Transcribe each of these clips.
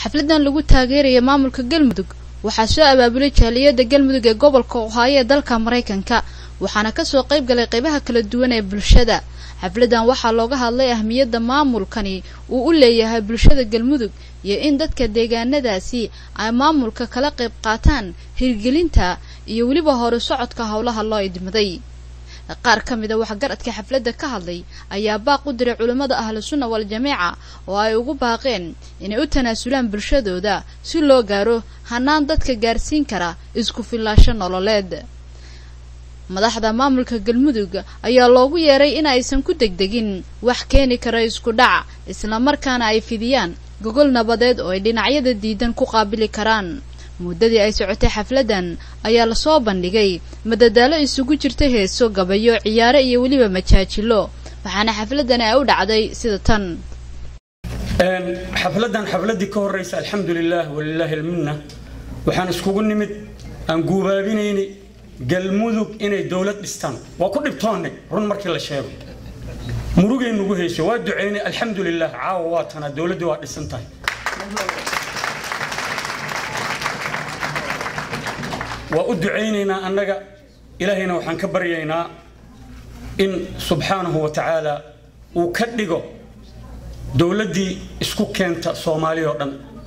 xafladan lagu taageeraya maamulka galmudug waxaa soo abaabulay jaaliyada galmudug ee gobolka ohaayo ee dalka maraykanka waxaana kasoo qayb galay qaybaha kala duwan ee bulshada xafladan waxaa looga hadlay ahmiyadda maamulkani uu u leeyahay bulshada galmudug iyo in dadka deegaanadaasi ay maamulka kala qayb qaataan hirgelinta iyo weliba hore socodka howlaha loo idmaday qaar ka mid a waxgaradka xafladda ka hadlay ayaa baaq u diray culimmada ahlu sunna wal jameeca oo ay ugu baaqeen inay u tanaasulaan bulshadooda si loo gaaro hanaan dadka gaarsiin kara isku fillaasho nololeed madaxda maamulka galmudug ayaa loogu yeeray in aysan ku degdegin wax keeni kara isku dhac islamarkaana ay fidiyaan gogol nabadeed oo ay dhinacyada diidan ku qaabili karaan muddadii ay socotay xafladan ayaa lasoo bandhigay madadaalo isugu jirta heeso gabayo ciyaare iyo weliba majaajilo waxaana xafladani ay u dhacday sida tan xafladan xafladii ka horeysa alxamdu lilah walilaahi alminna waxaan iskugu nimid aan guubaabinaynay galmudug inay dowlad dhistaan waa ku dhibtoonnay run markii la sheego murugay nugu heysay waa ducaynay alxamdu lilah caawa waa tanaa dowladdii waa dhisan tahay waa u ducaynaynaa annaga ilaahayna waxaan ka baryaynaa in subxaanahu wa tacaala uu ka dhigo dowladdii isku keenta soomaaliya oo dhan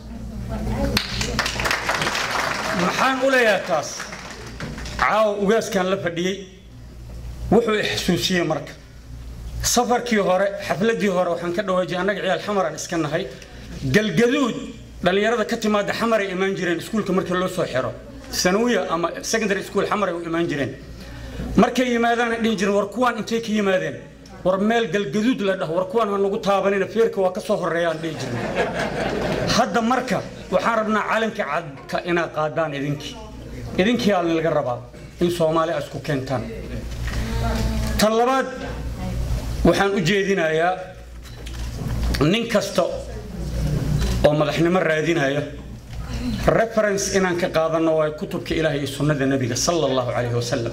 maxaan u leeyahay taas caawa ugaaskan la fadhiyey wuxuu ixsuusiyey marka safarkii hore xafladii hore waxaan ka dhawaajiyay annaga ciyaal xamaraan iska nahay galgaduud dhallinyarada ka timaada xamaray imaan jireen iskuulka markii loo soo xiro sanawiya ama secondary school xamaray u imaan jireen markay yimaadaana dhihi jireen war kuwaan intay ka yimaadeen war meel galgaduud la dhaho war kuwaan ha nagu taabanina feerka waa ka soo horreeyaan dhihi jireen hadda marka waxaan rabnaa calanka cadka inaad qaadaan idinkii idinkii aa laga rabaa in soomaali a isku keentaan tan labaad waxaan u jeedinayaa nin kasta oo madaxnimo raadinaya reference inaan ka qaadanno waa kutubka ilaahay iyo sunnada nebiga sala allahu calayhi wasalam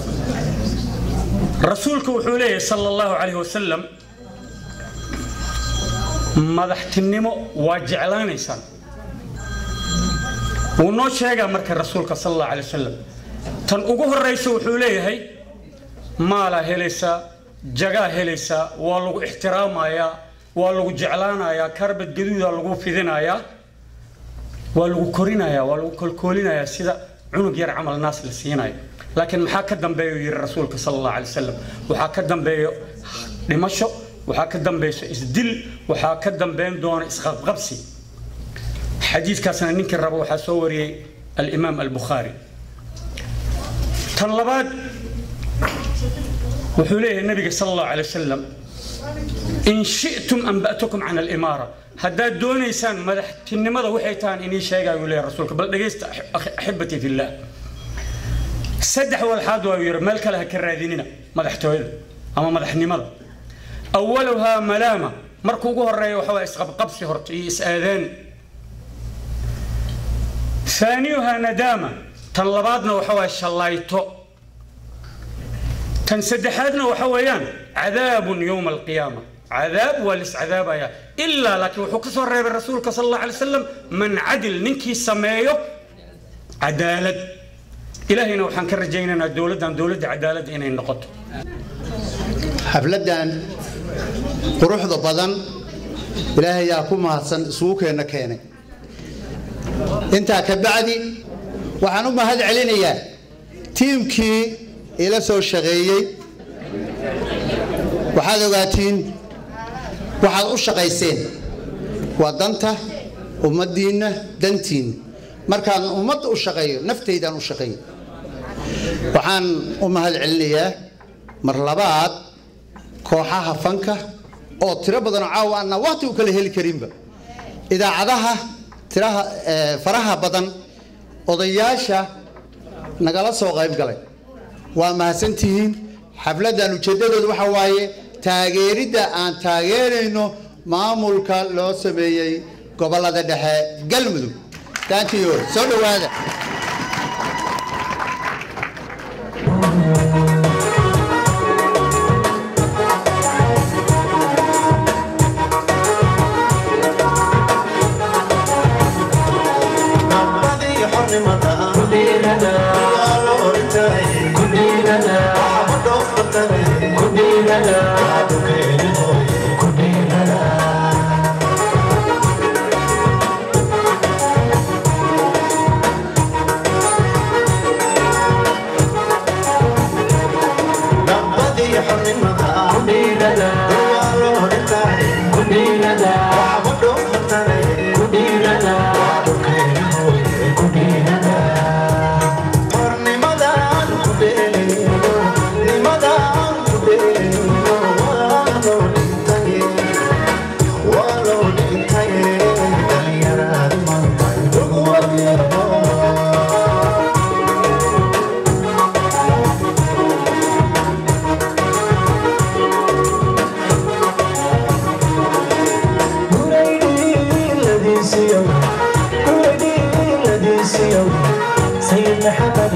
rasuulku wuxuu leeyahay sala allahu calayhi wasalam madaxtinimo waa jeclaanaysaan wuu noo sheegaa marka rasuulka sala allahu calay wasalam tan ugu horraysa wuxuu leeyahay maalaa helaysaa jagaa helaysaa waa lagu ixtiraamayaa waa lagu jeclaanayaa karbad gaduudaa lagu fidinayaa waa lagu korinayaa waa lagu kolkoolinayaa sida cunug yar camal naas la siinayo laakiin maxaa ka dambeeya uu yidhi rasuulka sala allahu calay wasalam waxaa ka dambeeyo dhimasho waxaa ka dambayso isdil waxaa ka dambeyn doona isqabqabsi xadiiskaasna ninkii raba waxaa soo wariyey alimaam albukhaari tan labaad wuxuu leeyahay nabiga sala allahu calay wasalam in shi'tum anba'tukum can alimaara haddaad doonaysaan madaxtinimada waxay tahaan inii sheegaayu leeyahay rasuulka bal dhegaysta axibatii fillah saddex walxaad waa yidhi meel kale ha ka raadinina madaxtooyada ama madaxnimada awaluhaa malaama marka ugu horeeya waxa waa isqabqabsi horta iyo is-aadaan ثانيها ندامة تنلبادنا وحوا شلايتو تنسدحادنا وحويان عذاب يوم القيامة عذاب ولس عذاب يا إلا لكن وحكسر رب الرسول صلى الله عليه وسلم من عدل ننكي سمايو عدالة إلهينا وحن كرجينا دولة دولة عدالة إنا النقط xafladan quruxda badan ilaahay yaa ku mahadsan isugu keena keenay intaa ka bacdi waxaan u mahad celinayaa tiimkii ila soo shaqeeyey waxaad ogaatiin waxaad u shaqayseen waa danta ummaddiinna dantiinna markaan ummadda u shaqeeyo naftaydaan u shaqeeyo waxaan u mahad celinayaa mar labaad kooxaha fanka oo tiro badanoo caawa aanaa waqti u kala heli karinba idaacadaha tiraha faraha badan odayaasha nagala soo qayb galay waa mahadsantihiin xafladdan ujeeddadooda waxa waaye taageeridda aan taageerayno maamulka loo sameeyey gobollada dhexe galmudug daantiyo soo dhowaada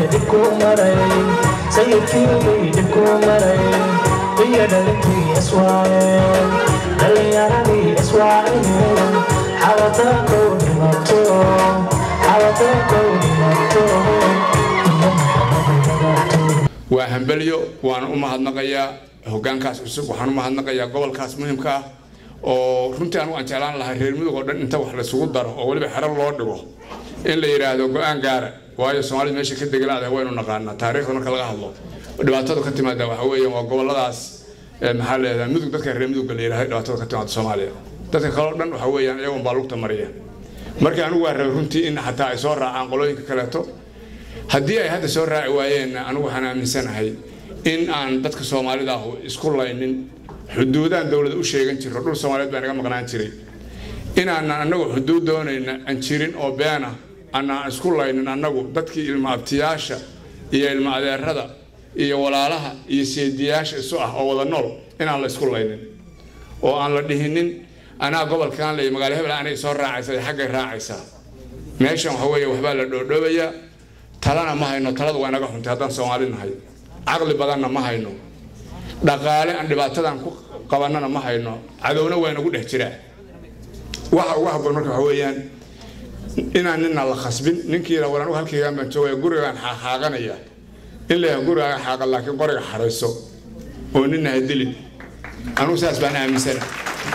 dhibkuu maray sayidkiibay dhibkuu maray iyo dhalintii iswaayeen dhalinyaradii iswaayeen xawataankow dhimato xawataankow dhimato iyo maxamed waa hambelyo waan u mahadnaqayaa hoggaankaas cusub waxaan u mahadnaqayaa gobolkaas muhimka ah oo runtii anigu aan jeclaan lahaa reer mudug oo dhan inta wax laysugu daro oo weliba xero loo dhigo in la yidhaahdo go-aan gaara waayo soomaalida meesha ka degalaada waynu naqaanaa taariikhda marka laga hadlo dhibaatadu ka timaada waxa weeyaan waa goboladaas maxaa leedahay mudug dadka reer mudugga la yidhahdo dhibaatada ka timaada soomaaliya dadka kaleo dhan waxa weeyaan iyagoon baa lugta mariya marka anigu waa rabay runtii in xataa ay soo raacaan qolooyinka kaleeto haddii ay hadda soo raaci waayeenna anigu waxaan aaminsanahay in aan dadka soomaalida ah isku laynin xuduudaan dowlada u sheegan jirro dhul soomaaliyeed baa naga maqnaan jiray inaanan annagu xuduud doonayna aan jirin oo beena aanaan isku laynin annagu dadkii ilma abtiyaasha iyo ilma adeerada iyo walaalaha iyo seediyaasha isu ah oo wada nool inaan la isku laynin oo aan la dhihinin anaa gobolkan ley magaalo hebel anay soo raacaysa iyo xaggay raacaysaa meeshan waxa weeye waxbaa la dhoodhoobayaa talana ma hayno talada waa naga xuntay haddaan soomaali nahay caqli badanna ma hayno dhaqaale aan dhibaatadan ku qabannana ma hayno cadowna waa nagu dhex jiraa waxa ugu habboon marka waxa weeyaan inaan nina la khasbin ninkii la waran halkaygaan baan joogaya gurigaan xaaqanaya in la yahay gurigaaga xaaqa laakiin qoriga xarayso oo nina ha dilin anugu saas baan aaminsana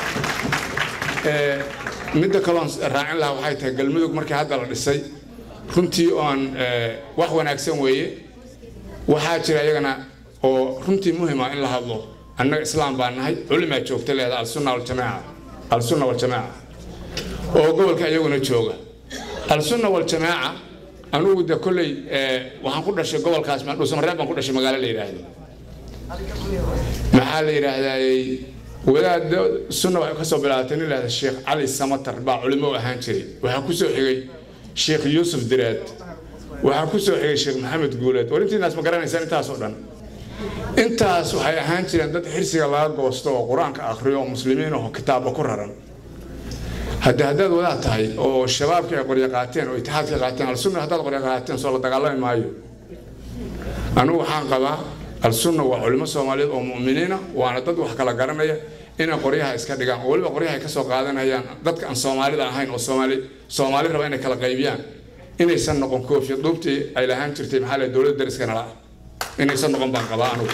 midda kaloon raacin lahaa waxay tahay galmudug markii hadda la dhisay runtii oon wax wanaagsan weeye waxaa jira iyagana oo runtii muhima in la hadlo annaga islaam baan nahay culimaa joogta leeda alsunna waljamaaca alsunna waljamaaca oo gobolka iyaguna jooga alsunna waljamaaca anugu de kolley waxaan ku dhashay gobolkaas dhuusamareeb baan ku dhashay magaalo la yidhaahdo maxaa la yidhaahdaayey wadaada sunna waxay kasoo bilaabatay nin lahda sheekh cali samatar baa culimo u ahaan jiray waxaa kusoo xigay sheekh yuusuf diraad waxaa kusoo xigay sheekh maxamed guuleed war intiinaas ma garanaysaan intaas oo dhan intaas waxay ahaan jireen dad xirsiga laga goosto oo qur-aanka akhriyo oo muslimiin oo kitaabba ku raran hadde haddaad wadaad tahay oo shabaabkii ay qoryo qaateen oo itixaadkii qaateen alsunna haddaad qoryo qaateen soo la dagaalami maayo anigu waxaan qabaa alsunna waa culimo soomaaliyeed oo mu'miniina waana dad wax kala garanaya inay qoryaha iska dhigaan oo weliba qoryaha ay ka soo qaadanayaan dadka aan soomaalida ahayn oo soomaali soomaali raba inay kala qaybiyaan inaysan noqon koofiya duubtii ay lahaan jirtay maxaa leeyahay dowladda dariskana la'a inaysan noqon baan qabaa anugu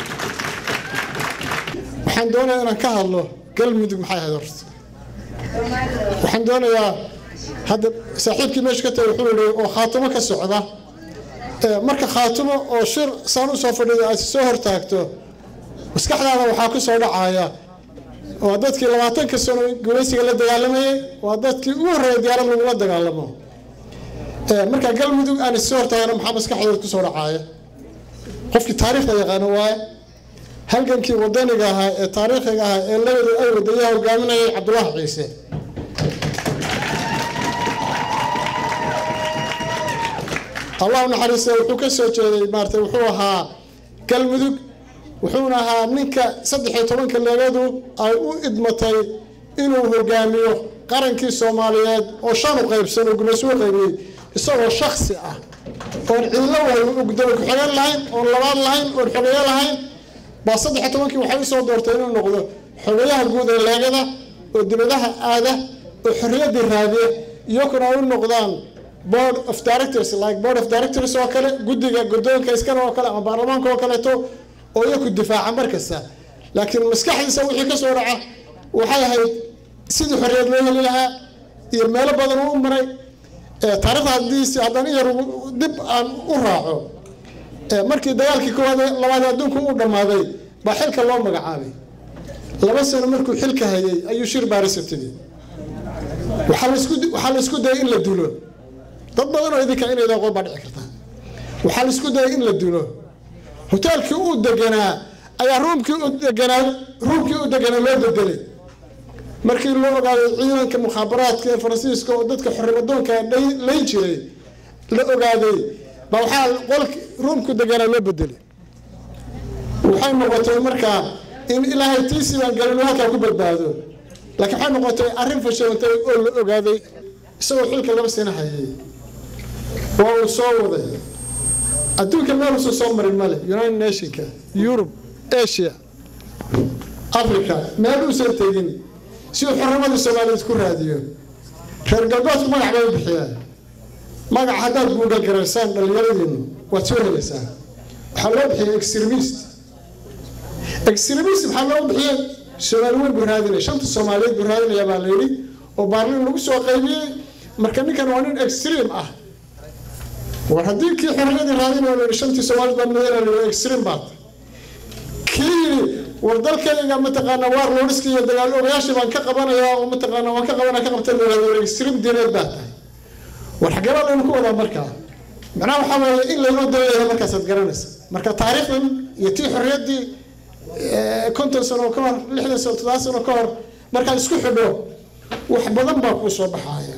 waxaan doonayaa inaan ka hadlo galmudug maxay ahayd horta waxaan doonayaa hadda saaxiibkii meesha ka tagay wuxuu yidhi oo khaatimo ka socda marka khaatimo oo shir saan u soo fadhido aad soo hortaagto maskaxdaada waxaa ku soo dhacaya waa dadkii labaatanka sano gumaysiga la dagaalamayay waa dadkii ugu horreeya diyaarad lagula dagaalamo marka galmudug aan issoo hortaagana maxaa maskaxdooda ku soo dhacaya qofkii taariikhda yaqaano waaye halgankii wadaniga ahaa ee taariikhiga ahaa ee labadu ay wadayaha hogaaminayay cabdulaahi ciise allah naxariista wuxuu ka soo jeeday maarata wuxuu ahaa galmudug wuxuuna ahaa ninka saddex iyo tobanka leegadu ay u idmatay inuu hogaamiyo qarankii soomaaliyeed oo shan u qaybsan oo gumayso u qaybiyey isagoo shaksi ah oon cidlo wahay gudoomiye ku-xigeen lahayn oon labaad lahayn oon xogeeye lahayn baa saddex iyo tobankii waxay usoo doortay inuu noqdo xogeyaha guud ee leegada oo dibadaha aada oo xorriyaddii raadiya iyakuna ay u noqdaan board of directors like board of directors oo kale guddiga guddoonka iskana oo kale ama baarlamaanka oo kaleeto oo iyaku difaaca markasta laakiin maskaxdiisa wixii ka soo dhaca waxay ahayd sidii xorriyad loo heli lahaa iyo meelo badan uu u maray taariikhda haddiisi haddaan iyar dib aan u raaco markii dagaalkii koowaad labaad adduunku uu dhammaaday baa xilka loo magacaabay laba sano markuu xilka hayay ayuu shir baaris tigi waxaa la isku dayay in la dulo dad badan oo idinka inaydan qoon baa dhici kartaa waxaa la isku dayay in la dulo hoteelkii uu deganaa ayaa ruumkii u deganaa ruumkii u deganaa loo bedelay markii loo ogaaday ciidanka mukhaabaraadka ee faransiiska oo dadka xorrimadoonka layn jiray la ogaaday baa waxaa qolki ruumku deganaa loo bedelay waxay noqotay markaa in ilaahay tiisii baan galin halkaa ku badbaado laakiin waxay noqotay arrin fashilantay oo la ogaaday isagoo xilka laba sano hayay waa uu soo waday adduunka meel uusan soo marin male united nationka yurub asia africa meel uusan tegin si uu xornimadii soomaaliyeed ku raadiyo reer galbeedku magac bay u bixiyaan magac haddaad guugal garaysaan dhallinyaradiinu waad soo helaysaan waxaa loo bixiyay extremist extremist maxaa loo bixiyey soomaali weyn buu raadinaya shanta soomaaliyeed buu raadinaya baa la yidhi oo baarlin lagu soo qaybiyey marka ninkan waa nin extreme ah war haddii kii xorriyadii raadinaya la yidhi shantii soomaaliyed baa madaynaya la yidhi extreme baad kii yidhi war dalkayga mataqaana waar looriska iyo dagaal ogayaashii baan ka qabanayaa oo mataqaana waan ka qabanaya ka qabtay la yidhahdo extreme diineed baa tahay war xageebaa laynu ku wadaa markaa macnaha waxaa weeye in laynoo dalayahay markaasaad garanaysa marka taariikhdan iyo tii xorriyaddii konton sano ka hor lixdan sano toddoba sano ka hor markaad isku xidho wax badan baa kuu soo baxaaya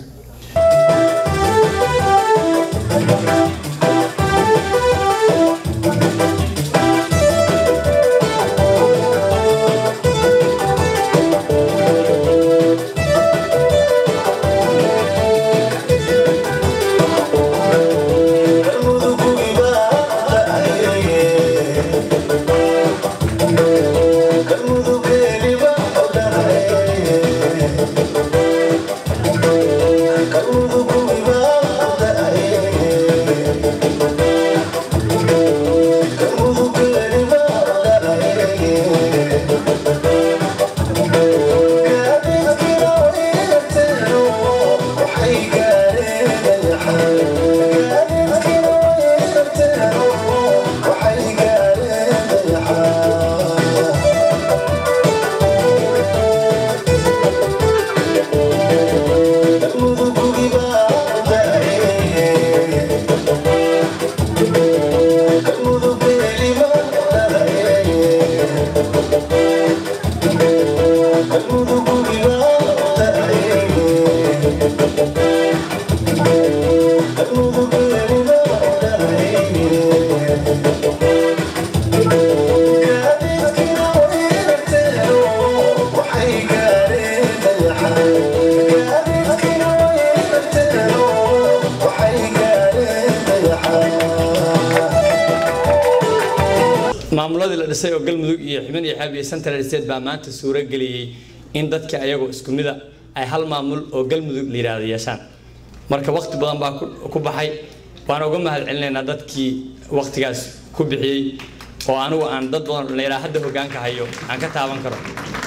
maamuladii la dhisay oo galmudug iyo xubin iyo xeeb iyo central state baa maanta suuro geliyey in dadka ayagoo isku mida ay hal maamul oo galmudug la yidhaahdo yeeshaan marka waqti badan baa ku baxay waana uga mahad celinaynaa dadkii waqtigaas ku bixiyey oo anigu aan dad badan dhallinyaraa hadda hogaanka hayo aan ka taaban karo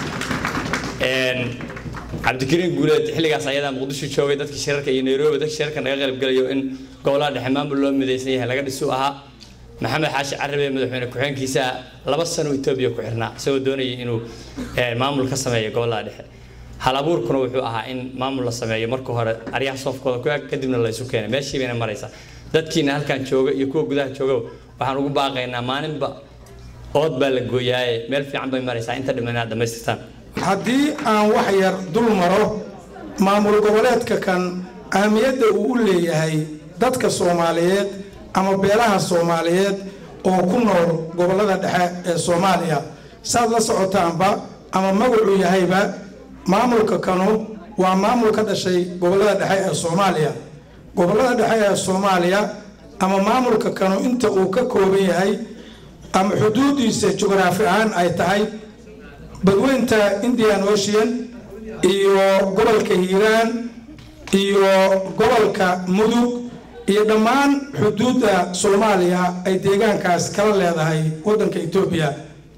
cabdikariin guuleed xilligaas ayadaa muqdisho joogay dadkii shirarka iyo nairobi dadkii shirarka naga qaybgalayo in gobolaha dhexe maamul loo midaysan yahay laga dhisu ahaa maxamed xaashi carabe madaxweyne ku-xigeenkiisa laba sano etoobiya ku xirnaa isagoo doonayay inuu maamul ka sameeyo gobolaha dhexe hal abuurkuna wuxuu ahaa in maamul la sameeyo marka hore aryaha soofkooda ku eg kadibna la isu keenay meeshii bayna maraysaa dadkiina halkan jooga iyo kuwa gudaha jooga waxaan ugu baaqaynaa maalinba ood baa la gooyaaye meel fiican bay maraysaa inta dhiman inaad dhammaystirtaan haddii aan wax yar dul maro maamul goboleedka kan ahmiyadda uu u leeyahay dadka soomaaliyeed ama beelaha soomaaliyeed oo ku nool gobollada dhexe ee soomaaliya saad la socotaanba ama magacuu yahayba maamulka kanu waa maamul ka dhashay gobollada dhexe ee soomaaliya gobollada dhexe ee soomaaliya ama maamulka kanu inta uu ka kooban yahay ama xuduudiisa jugraafi ahaan ay tahay badweynta indian ocean iyo gobolka hiiraan iyo gobolka mudug iyo dhammaan xuduudda soomaaliya ay deegaankaas kala leedahay waddanka etoobiya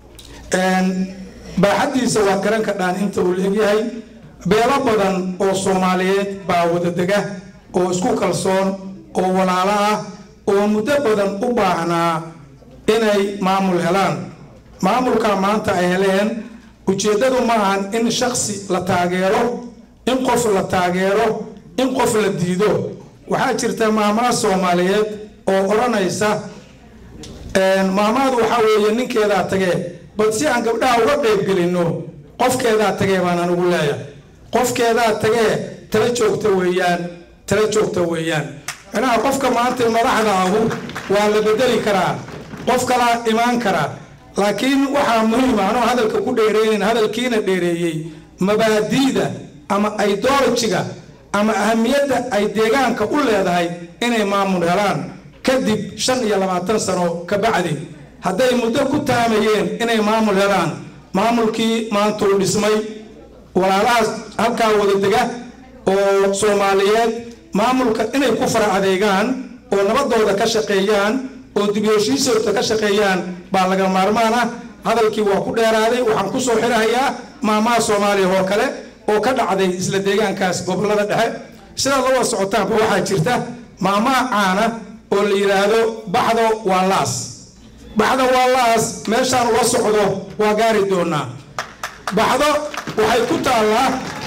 baaxaddiisa waa garan kadhaan inta uu leegyahay beelo badan oo soomaaliyeed baa wadadega oo isku kalsoon oo walaalo ah oo muddo badan u baahnaa inay maamul helaan maamulka maanta ay heleen ujeeddadu ma ahan in shaksi la taageero in qof la taageero in qof la diido waxaa jirta maamada soomaaliyeed oo odhanaysa maamadu waxaa weeye ninkeedaa tagee bal si aan gabdhaha uga qaybgelinno qofkeedaa tagee baan anugu leeyahay qofkeedaa tagee tala joogta weeyaan tala joogta weeyaan macnaha qofka maanta madaxda ahu waa la bedeli karaa qof kalaa imaan karaa laakiin waxaa muhiima anoo hadalka ku dheereeyn hadalkiina dheereeyey mabaadiida ama idolojiga ama ahamiyadda ay deegaanka u leedahay inay maamul helaan kadib shan iyo labaatan sano ka bacdi hadday muddo ku taamayeen inay maamul helaan maamulkii maantuu dhismay walaalahaas halkaa wada dega oo soomaaliyeed maamulka inay ku fara adeegaan oo nabadooda ka shaqeeyaan oo dib u heshiisooda ka shaqeeyaan baa laga maarmaan ah hadalkii waa ku dheeraaday waxaan ku soo xirahayaa maamaha soomaaliya oo kale oo ka dhacday isla deegaankaas gobolada dhexe sidaad la wada socotaanba waxaa jirta maamaha caana oo la yidhaahdo baxdo waa laas baxdo waa laas meeshaan loo socdo waa gaari doonaa baxdo waxay ku taallaa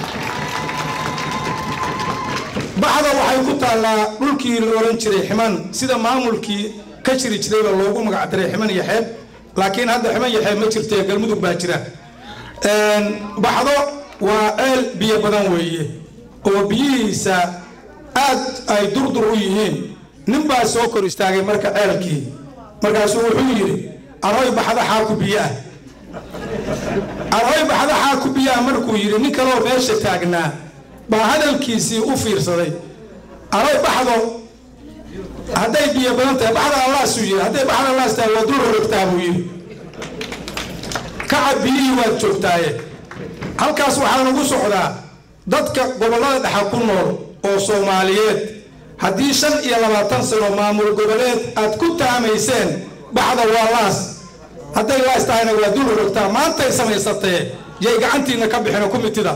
baxda waxay ku taallaa dhulkii la oran jiray ximan sida maamulkii ka jiri jirayba loogu magac daray ximan iyo xeeb laakiin hadda ximan iyo xeeb ma jirte galmudug baa jira baxdo waa ceel biyo badan weeye oo biyihiisa aad ay durdur u yihiin nin baa soo kor istaagay marka ceelkii markaasuu wuxuu yidhi arooy baxda xaaku biyo ah arooy baxda xaaku biyo ah markuu yidhi nin kaloo meesha taagnaa baa hadalkiisii u fiirsaday arooy baxdo hadday biyo badan tahay baxda allaasuu yidhi hadday baxda allaas tahay waa dul rorogtaa buu yidhi kacab biyihii waad joogtaaye halkaas waxaa lagu socdaa dadka gobollada dhexa ku nool oo soomaaliyeed haddii shan iyo labaatan sano maamul goboleed aad ku taamayseen baxda waa laas hadday laas tahayna waa dul rogtaa maantay samaysatee yay gacantiinna ka bixino kumitida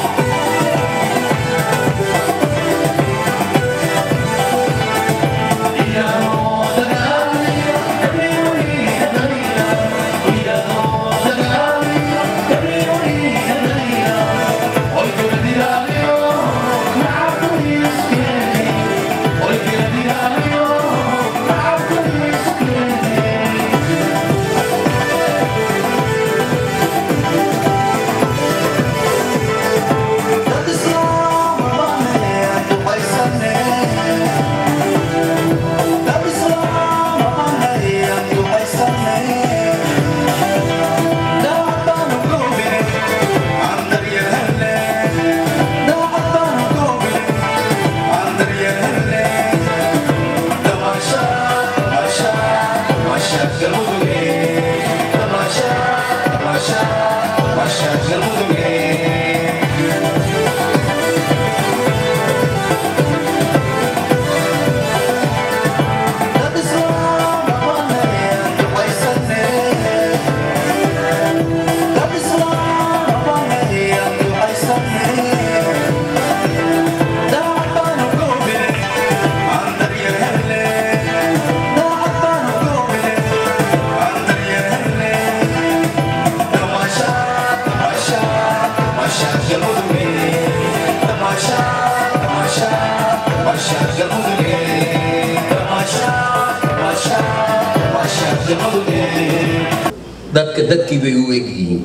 dadka dadkii bay u egyihiin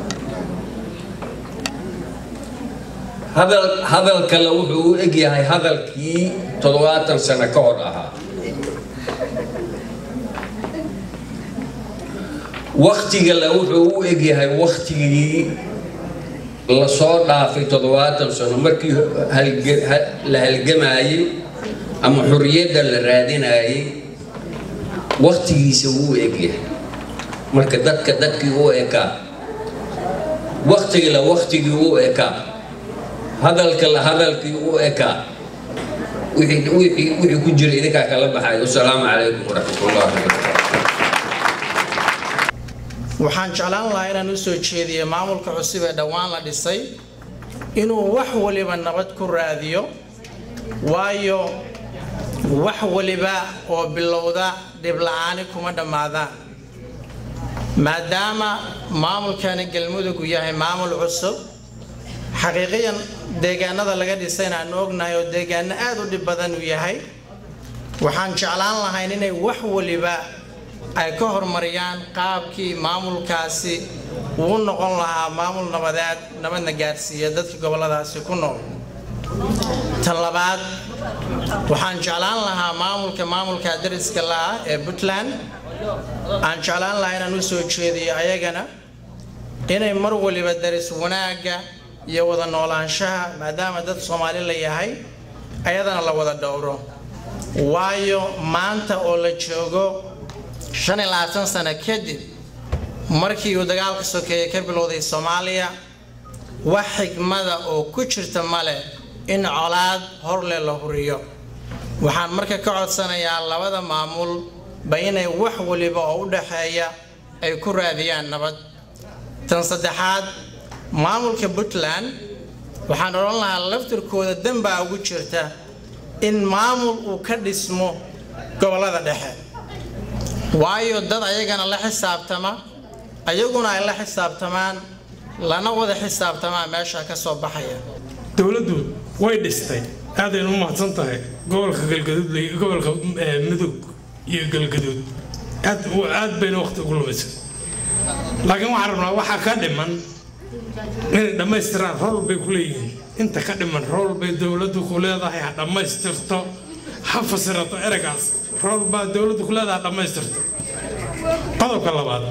hadal hadal kale wuxuu u egyahay hadalkii toddobaatan sano ka hor ahaa waktigale wuxuu u egyahay waktigii lasoo dhaafay toddobaatan sano markii la halgamayey ama xuriyadda la raadinayay waktigiisa wuu egyahay marka dadka dadkii u ekaa waktigila waktigii u ekaa hadalkala hadalkii u ekaa wixii ku jira idinkaa kala baxay wasalaamu calaykum waraxmatullahi wabarakatu waxaan jeclaan lahaa inaan u soo jeediyo maamulka cusub ee dhowaan la dhisay inuu wax waliba nabad ku raadiyo waayo wax waliba oo bilowda dhibla'aani kuma dhammaadaan maadaama maamulkani galmudug uu yahay maamul cusub xaqiiqiyan deegaanada laga dhisayna aanu ognahay oo deegaano aad u dhib badan uu yahay waxaan jeclaan lahayn inay wax waliba ay ka horumariyaan qaabkii maamulkaasi uu noqon lahaa maamul nabadeed nabadna gaarsiiya dadka goboladaasi ku nool tan labaad waxaan jeclaan lahaa maamulka maamulka dariska la-ah ee puntland aan jeclaan lahaa inaan u soo jeediyo ayagana inay mar waliba daris wanaagga iyo wada noolaanshaha maadaama dad soomaali la yahay ayadana la wada dhowro waayo maanta oo la joogo shan iyo labaatan sano kadib markii uu dagaalka sokeeye ka bilowday soomaaliya wax xigmada oo ku jirta male in colaad horle la huriyo waxaan marka ka codsanayaa labada maamulba inay wax waliba oo u dhaxeeya ay ku raadiyaan nabad tan saddexaad maamulka puntland waxaan odhan lahaa laftirkooda danbaa ugu jirta in maamul uu ka dhismo gobollada dhexe waayo dad ayagana la xisaabtama ayaguna ay la xisaabtamaan lana wada xisaabtamaa meesha ka soo baxaya dowladdu way dhistay aadaynu u mahadsan tahay gobolka galgaduud gobolka mudug iyo galgaduud aad aad bayna waqti ugu lumisay laakiin waxaan rabnaa waxaa ka dhiman inay dhammaystiraan rool bay ku leeyihiin inta ka dhiman rool bay dowladdu ku leedahay ha dhammaystirto ha fasirato eragaas rool baa dowladdu ku leedahay ha dhammaystirto qodobka labaad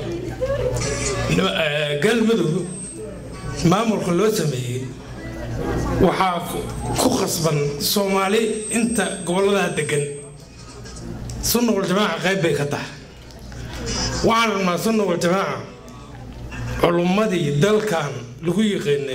galmudug maamulka loo sameeyey waxaa ku qasban soomaali inta gobolladaha degan sunna waljamaaca qayb bay ka tahay waxaan rabnaa sunna waljamaaca culummadii dalkan lagu yiqiinay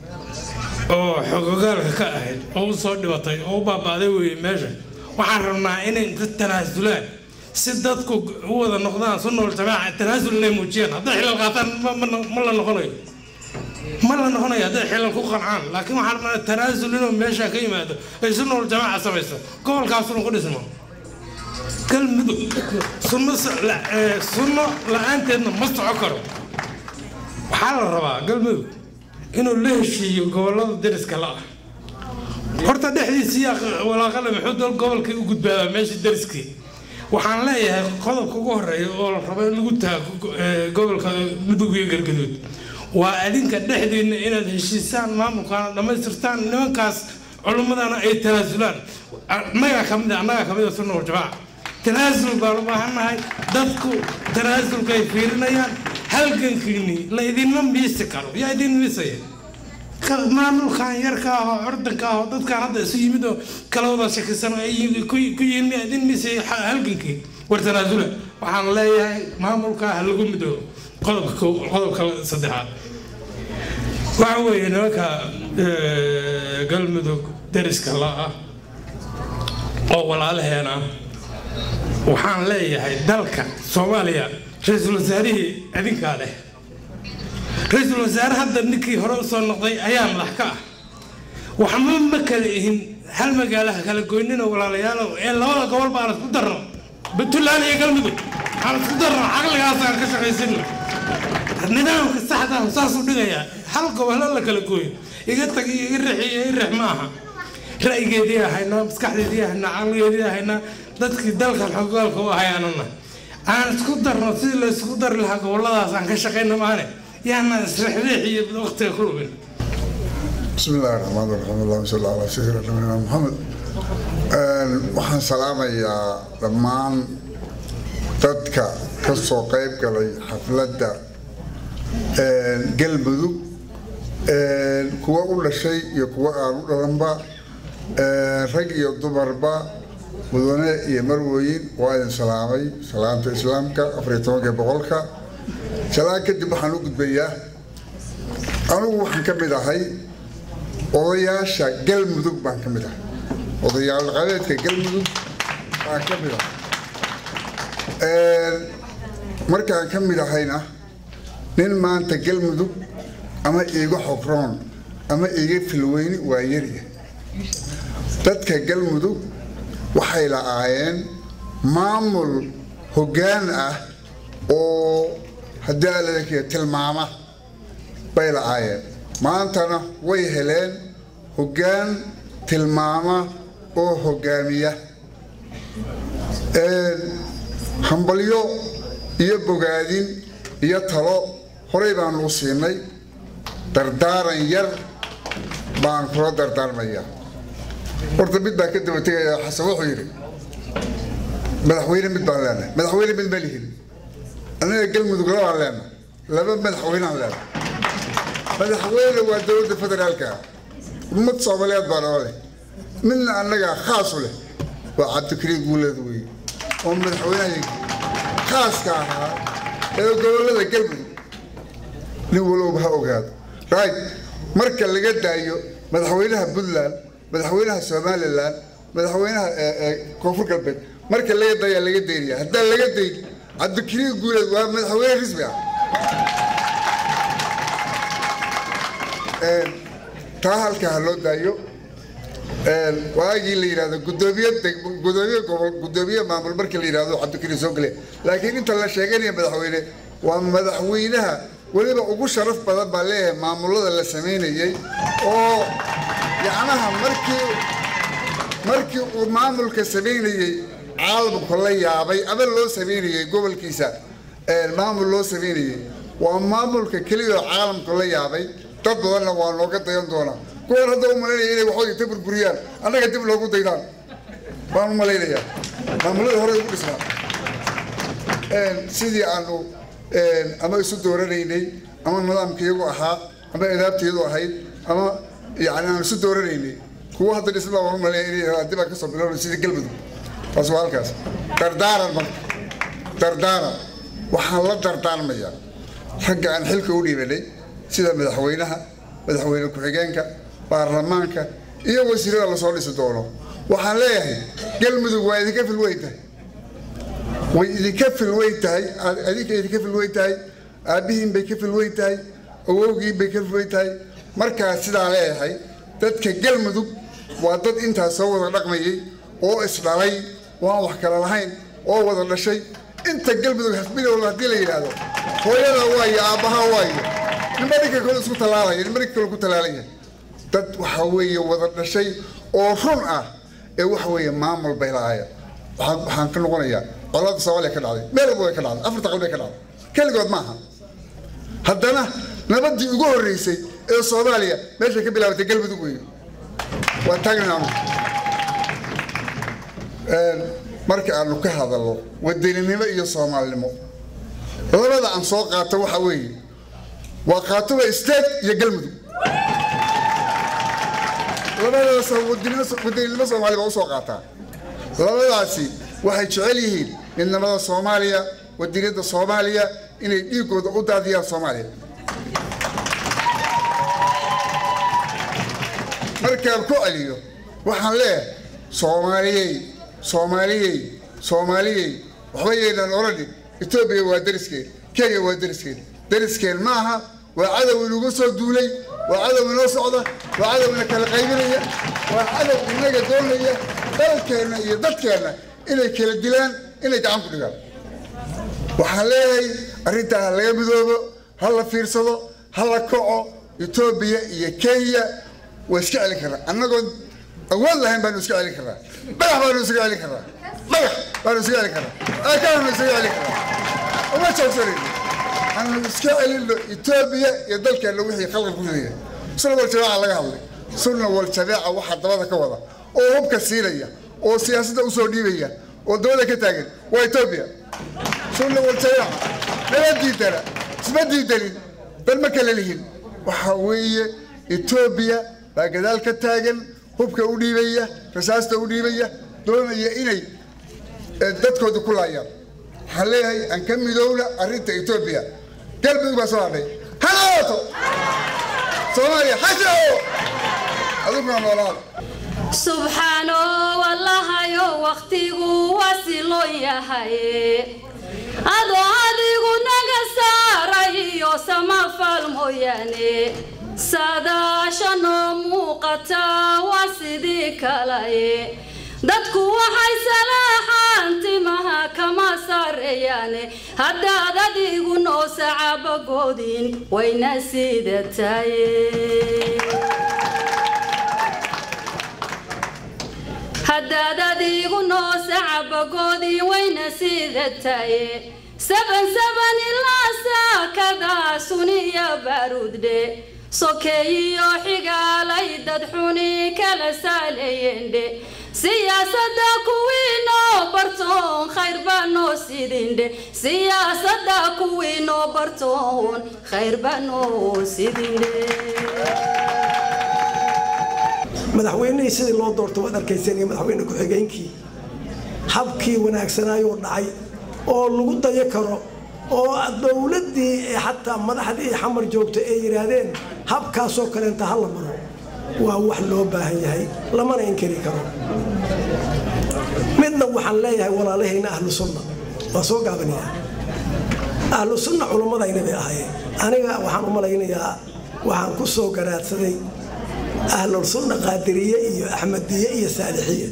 oo xogogaalka ka ahayd oo u soo dhibatay oo u baaba'day weeye meesha waxaan rabnaa inay inta tanaasulaan si dadku u wada noqdaan sunna waljamaaca tanaasul inay muujiyaan hadday xilal qaataan ma la noqonayo ma la noqonayo hadday xilal ku qancaan laakiin waxaan rabnaa tanaasul inuu meesha ka yimaado ay sunna waljamaaca samayso gobolkaasuna ku dhismo galmudug sunno sunno la-aanteedna ma soco karo waxaa la rabaa galmudug inuu la heshiiyo gobollada deriska la ah horta dhexdiisii walaaqale muxuu dal gobolkii u gudbaabaa meeshii deriskii waxaan leeyahay qodobka ugu horeeya oo la rabo in lagu taago gobolka mudug iyo galgaduud waa adinka dhexdiinna inaad heshiisaan maamulkaana dhammaystirtaan nimankaas culummadana ay tanaasulaan annagaa kamid annagaa kamid a sunna waljamaaca tanaasul baan u baahannahay dadku tanaasulka ay fiirinayaan halgankiinii la idinma miisi karo yaa idin miisaya maamulkan yarka ah oo curdanka ah oo dadkan hadda isu yimid oo kala wada shakisan ay ku yihiin yaa idin miisaya halgankii war tanaasula waxaan leeyahay maamulka ha lagu midoobo qodobka qodobka saddexaad waxa weeye nimanka galmudug deriska la ah oo walaalaheena waxaan leeyahay dalka soomaaliya ra-iisul wasaarihii adinkaa leh ra-iisul wasaare hadda ninkii hore usoo noqday ayaa madax ka ah waxma ma kala ihin hal magaalaha kala goynina walaalayaalow ee labada gobol baan isku darno puntland iyo galmudug aan isku darno caqligaasaan ka shaqaysino nidaamka saxda ah saasuu dhigayaa hal gobolo la kala gooyo iga tag iyo iga rix iyo i rix ma aha ra'yigeedii ahaynaa maskaxdeedii ahaynaa caqligeedii ahaynaa dadkii dalkan xogaalka u ahayaanana aan isku darno sidii la isku dari lahaa goboladaas aan ka shaqayna maane yaana isrixriix iyo waqtiga ku lumin بسم الله الرحمن الرحيم اللهم صل على سيدنا نبينا محمد waxaan salaamayaa dhammaan dadka ka soo qayb galay xafladda galmudug kuwa u dhashay iyo kuwa aan u dhalanba rag iyo dumarba mudane iyo marwooyin waa idin salaamay salaamta islaamka afariyo tobanka boqolka salaan kadib waxaan u gudbayaa anugu waxaan ka mid ahay odayaasha galmudug baan ka mid ahay odayaal dhaqameedka galmudug baan ka mid ahay markaan ka mid ahayna nin maanta galmudug ama iiga xobroon ama iiga filweyni waa yarya dadka galmudug waxay la'aayeen maamul hoggaan ah oo haddii aladakaya tilmaama bay la'aayeen maantana way heleen hoggaan tilmaama oo hoggaamiya hambalyo iyo bogaadin iyo talo horey baanu u siinay dardaaran yar baan kula dardaarmayaa horta mid baan ka daba tegayaa xasan wuxuu yidhi madaxweyne mid baan leenahay madaxweyne mid ma lihin anaga galmudug labaan leenahay laba madaxweynaan leenahay madaxweyne waa dowladda federaalka ummad soomaaliyeed baa noo leh midna annagaa khaas u leh waa cabdikariin guuleed weeye oo madaxweynaha khaaska ahaa ee gobollada galmudug nin walowba ha ogaado right marka laga daayo madaxweynaha puntland madaxweynaha somalilan madaxweynaha koonfur galbeed marka laga daayaa laga daynaya haddaan laga dayn cabdikariin guuleed waa madaxweyne rasmi ah taa halkaa ha loo daayo waagii la yidhahdo gudoomiye gudoomiye gobol gudoomiye maamul markii la yidhahdo cabdikariin soo gale laakiin inta la sheeganaya madaxweyne waa madaxweynaha weliba ugu sharaf badan baa leeyahay maamulada la samaynayey oo yacnaha markii markii uu maamulka samaynayey caalamku la yaabay ama loo samaynayey gobolkiisa maamul loo samaynayey waa maamulka keliya oo caalamku la yaabay dad badanna waa nooga dayan doonaa kuwan hadda u malaynaya inay waxooda inta burburiyaan annaga dib loogu daydaan baan u malaynayaa maamulada hore ugu dhisnaa sidii aanu ama isu dooranaynay ama nidaamka iyagu ahaa ama idaabta iyadu ahayd ama yani aan isu dooranaynay kuwa hadda dhisna waan u malaynaya inay dib aan kasoo bilowna sidii galmudug taas waa halkaas dardaaran marka dardaaran waxaan la dardaarmayaa ragga aan xilka u dhiibanay sida madaxweynaha madaxweyne ku-xigeenka baarlamaanka iyo wasiirada lasoo dhisi doono waxaan leeyahay galmudug waa idinka filweyn tahay way idinka filweyn tahay adinka idinka filweyn tahay aabbihiin bay ka filweyn tahay awowgiin bay ka filweyn tahay markaa sidaa leeyahay dadka galmudug waa dad intaas soo wada dhaqmayay oo isdhalay oo aan wax kala lahayn oo wada dhashay inta galmudug hasbilowda haddii la yidhaahdo hooyada waayo aabbaha waayo ninba ninka kale isku tallaalaya ninba ninka kale ku tallaalaya dad waxa weeye wada dhashay oo run ah ee waxa weeye maamul bay lahaayeen waxaan waxaan ka noqonayaa colaadda soomaaliya ka dhacday meel walba way ka dhacday afarta qalbay ka dhacday keligood maaha haddana nabadii ugu horreysay ee soomaaliya meeshay ka bilaabatay galmudug weeye waa taagnaanu marka aanu ka hadalno wadaninimo iyo soomaalinimo labada aan soo qaato waxa weeye waa qaatuba state iyo galmudug labadaas wadaninimo soomaaliya baa usoo qaataa labadaasi waxay jecel yihiin midnimada soomaaliya wadaniyadda soomaaliya inay dhiigooda u daadiyaan soomaaliya markaan ku celiyo waxaan leeyahay soomaaliyey soomaaliyey soomaaliyey waxba yeynaan odhanin etoobiya waa dariskeen kenya waa dariskeen dariskeen maaha waa cadow inugu soo duulay waa cadow inoo socda waa cadow ina kala qaybinaya waa cadow inaga doonaya dalkeenna iyo dadkeenna inay kala dilaan inay gacan ku dhigaan waxaan leeyahay arrintaa ha laga midoobo ha la fiirsado ha la kaco etoobiya iyo kenya waa iska celin karnaa annagoon awood lahayn baanu iska celin karnaa dhagax baanu iska celin karnaa dhagax baanu iska celin karnaa aakaanu iska celin karnaa uma joogsanayno aanu iska celinno etoobiya iyo dalkeenna wixii khalqan ku ridaya sunna wal jamaaca laga hadlay sunna wal jamaaca waxaa dabada ka wada oo hubka siinaya oo siyaasadda usoo dhiibaya oo dabada ka taagan waa etoobiya sunna wal jamaaca nala diidana isma diidanin bal ma kala lihin waxaa weeye etoobiya baa gadaal ka taagan hubka u dhiibaya rasaasta u dhiibaya doonaya inay dadkooda ku laayaan waxaan leeyahay aan ka midowna arrinta etoobiya galmudug baa soo hadhay ha noolaato soomaaliya ha jiro aduguna noolaada subxaano wallahayo wakhtigu wasiloo yahay adoo adigu naga saaray iyo samafal mooyaane saadaashanoo muuqata waa sidii kalaye dadku waxay salaaxaan timaha kama sareeyaane haddaad adigu noo sacabagoodin wayna sida taye haddaad adigu noo sacabagoodin wayna sida taye saban saban ilaa saakadaa suniya baaruuddhe sokeeyiyo xigaalay dad xuni kala saaleeyendhe siyaasadda kuwii noo bartoon khayr baa noo sidindhe siyaasadda kuwii noo bartoon khayr baa noo sidindhe madaxweynihii sidii loo doorto waad arkayseen iyo madaxweyne ku-xigeenkii habkii wanaagsanayuu dhacay oo lagu dayo karo oo dowladdii xataa madaxdii xamar joogta ay yidhaahdeen habkaasoo kaleenta ha la maro waa wax loo baahan yahay lamana inkari karo midna waxaan leeyahay walaalahayna ahlu sunna waa soo gaabanayaa ahlu sunna culummadayna bay ahaayeen aniga waxaan u malaynayaa waxaan ku soo garaadsaday ahlul sunna qaadiriye iyo axmediye iyo saalixiye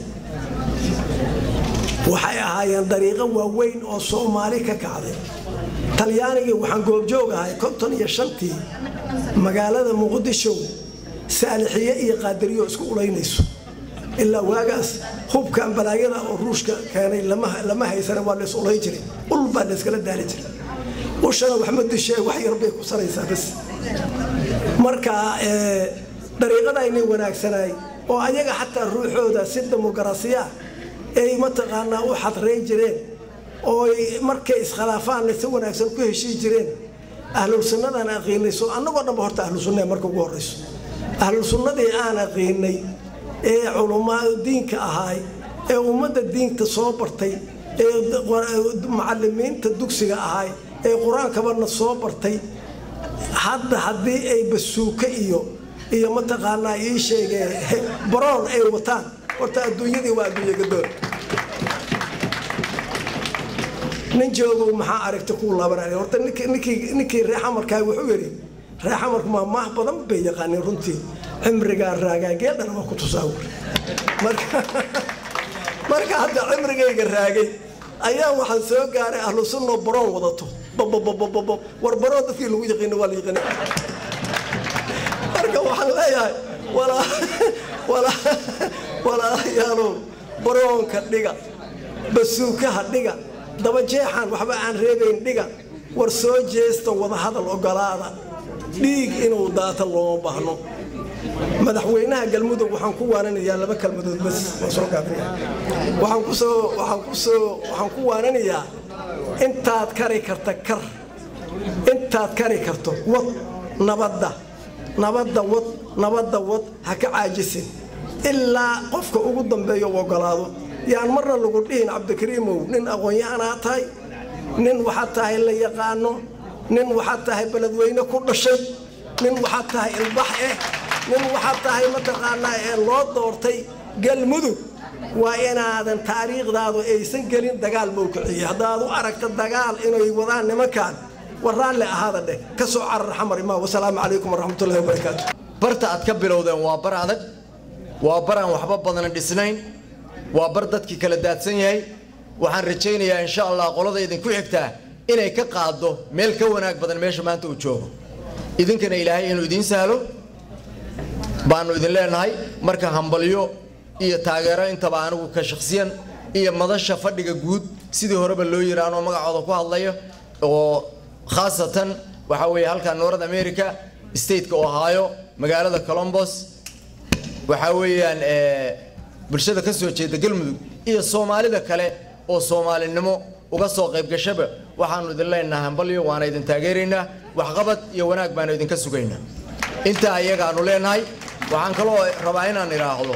waxay ahaayeen dariiqo waaweyn oo soomaali ka kacday talyaanigii waxaan goobjoog ahay konton iyo shantii magaalada muqdisho saalixiye iyo qaadiriyo isku ulaynayso ilaa waagaas hubkan balaayada oo ruushka keenay lama haysana waa lays ulay jiray ul baa layskala daali jiray ushana waxma dishee wax yar bay ku saraysaa bas marka dariiqadaynay wanaagsanaay oo ayaga xataa ruuxooda si dimuqrasiya ay mataqaanaa u xadreyn jireen oo markay iskhilaafaanna si wanaagsan ku heshii jireen ahlul sunnadan aqiinay so annagoo dhanba horta ahlu sunna marka ugu horrayso ahlul sunnadii aan aqiinay ee culamaa diinka ahaay ee ummadda diinta soo bartay ee macalimiinta dugsiga ahaay ee qur-aankabana soo bartay hadda haddii ay basuuka iyo iyo mataqaanaa ii sheegee baroon ay wataan horta adduunyadii waa adduunya gadoon nin joogow maxaa aragta kuu laabanaya horta ninkii ninkii reexamarkaa wuxuu yidhi reexamarku maa maah badan bay yaqaaneen runtii cimrigaa raagaa geeldhana waa ku tusaawir marka hadda cimrigayga raagay ayaa waxaan soo gaaray ahlu sunno baroon wadato bababababab war baroon dadkii lagu yaqiino waa la yaqaana marka waxaan leeyahay walaalayaalow baroonka dhiga basuukaha dhiga dabajeexan waxba aan reebayn dhiga war soo jeesta wadahadal ogolaada dhiig inuu daata looma baahno madaxweynaha galmudug waxaan ku waananayaa laba kalmadood bas waa soo gaabinaya waxaan ku soo waxaan ku soo waxaan ku waananayaa intaad kari karta kar intaad kari karto wad nabadda nabadda wad nabadda wad ha ka caajisin ilaa qofka ugu dambeeyo u ogolaado yaan marna lagu dhihin cabdikariimow nin aqoon-yahanaa tahay nin waxaad tahay la yaqaano nin waxaad tahay beledweyne ku dhashay nin waxaad tahay ilbax eh nin waxaad tahay mataqaanaa ee loo doortay galmudug waa inaadan taariikhdaadu aysan gelin dagaal mowkiciye haddaad u aragta dagaal inay wadaan nimankan war raalli ahaada dheh ka soo carar xamar imaa wasalaamu calaykum waraxmatullahi wabarakaatu barta aad ka bilowdeen waa bar adag waa bar aan waxba badan dhisnayn waa bar dadkii kala daadsan yahay waxaan rajaynayaa insha allah qolada idinku xigtaa inay ka qaaddo meel ka wanaag badan meesha maanta uu joogo idinkana ilaahay inuu idiin sahlo baanu idin leenahay marka hambalyo iyo taageero intaba anigu ka shakhsiyan iyo madasha fadhiga guud sidii horeba loo yiraano magacooda ku hadlaya oo khaasatan waxa weeye halka north america stateka ohio magaalada colombos waxaa weeyaan bulshada ka soo jeeda galmudug iyo soomaalida kale oo soomaalinimo uga soo qayb gashaba waxaanu idin leenahay hambalyo waana idin taageeraynaa waxqabad iyo wanaag baanu idinka sugaynaa intaa iyagaanu leenahay waxaan kaloo rabaa inaan idhaahdo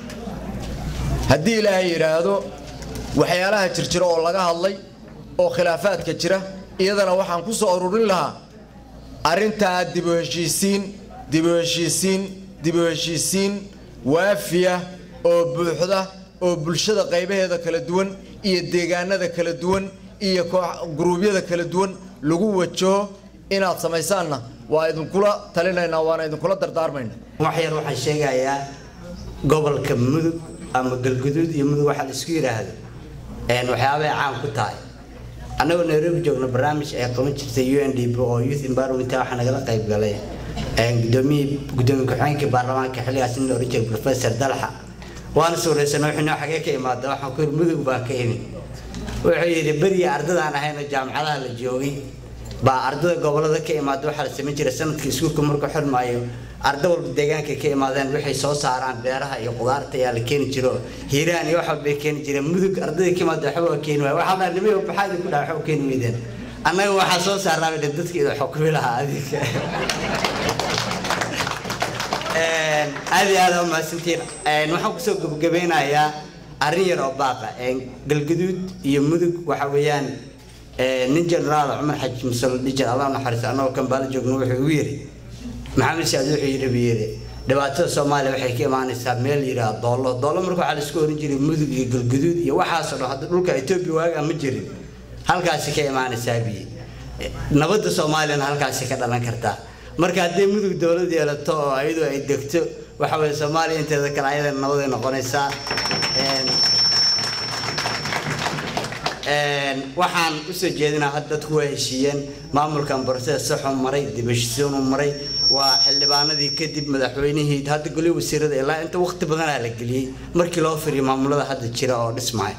haddii ilaahay yidhaahdo waxyaalaha jirjira oo laga hadlay oo khilaafaadka jira iyadana waxaan ku soo ururin lahaa arrintaa dibu heshiisiin dibu heshiisiin dibu heshiisiin waafiya oo buuxda oo bulshada qaybaheeda kala duwan iyo deegaanada kala duwan iyo guruubyada kala duwan lagu wajaho inaad samaysaanna waa idinkula talinaynaa waana idinkula dardaarmayna wax yar waxaan sheegayaa gobolka mudug ama galguduud iyo mudug waxaa la isku yidhaahdo waxyaabay caan ku tahay annagoo nairobi joogno barnaamij ay qaban jirtay u n d b oo youth environment waxaa nagala qayb galay gudoomiye gudoomiye ku-xigeenkii baarlamaanka xilligaas nin la oran jiray professor dalxa waana suuraysanay wuxuu noo xagee ka imaada waxaan ku yidhi mudug baan ka imi wuxuu yidhi beriya ardadaan ahayno jaamacadaha la joogay baa ardada gobolada ka imaada waxaa la samayn jiray sanadkii iskuulka markuu xirmaayo arda walba deegaanka ka imaadeen waxay soo saaraan beeraha iyo qudaarta ayaa la keeni jiro hiiraan iyo waxba bay keeni jireen mudug ardadii ka imaada waxba waa keeni waaya waxaa dhaa nimay maxaa idinku dhaha waxba keeni weydeen annaga waxaa soo saarnaa bay dadka ida xukumi lahaa adinka aad iyo aad aa umahadsantiin waxaan kusoo gabagabeynayaa arrin yar oo baaqa galgaduud iyo mudug waxa weeyaan nin generaal cumar xaji musal dhijar allah naxariisto annagoo kambaalo joogno wuxuu igu yiri maxamed saad wuxuu yidhi buu yidhi dhibaatada soomaaliya waxay ka imaanaysaa meel yidhaha doollo doollo marka waxaa laisku oran jiray mudug iyo galgaduud iyo waxaasoo dhan hadda dhulka etoobiya waagaa ma jirin halkaasi ka imaanaysaa biyi nabadda soomaaliyana halkaasi ka dhalan kartaa marka haddii mudug dowlad yeelato oo ayadu ay degto waxa weye soomaaliya inteeda kale ayadana nabaday noqonaysaa waxaan usoo jeedinaa hadda dadku waa heshiiyeen maamulkan borses saxuu maray dibashisiinuu maray waa xildhibaanadii kadib madaxweynihii hadda goli wasiirada ilaa inta waqti badanaa la geliyey markii loo firiyo maamulada hadda jira oo dhismaya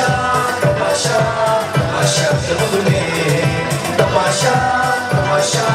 Tamasha, tamasha, tamasha,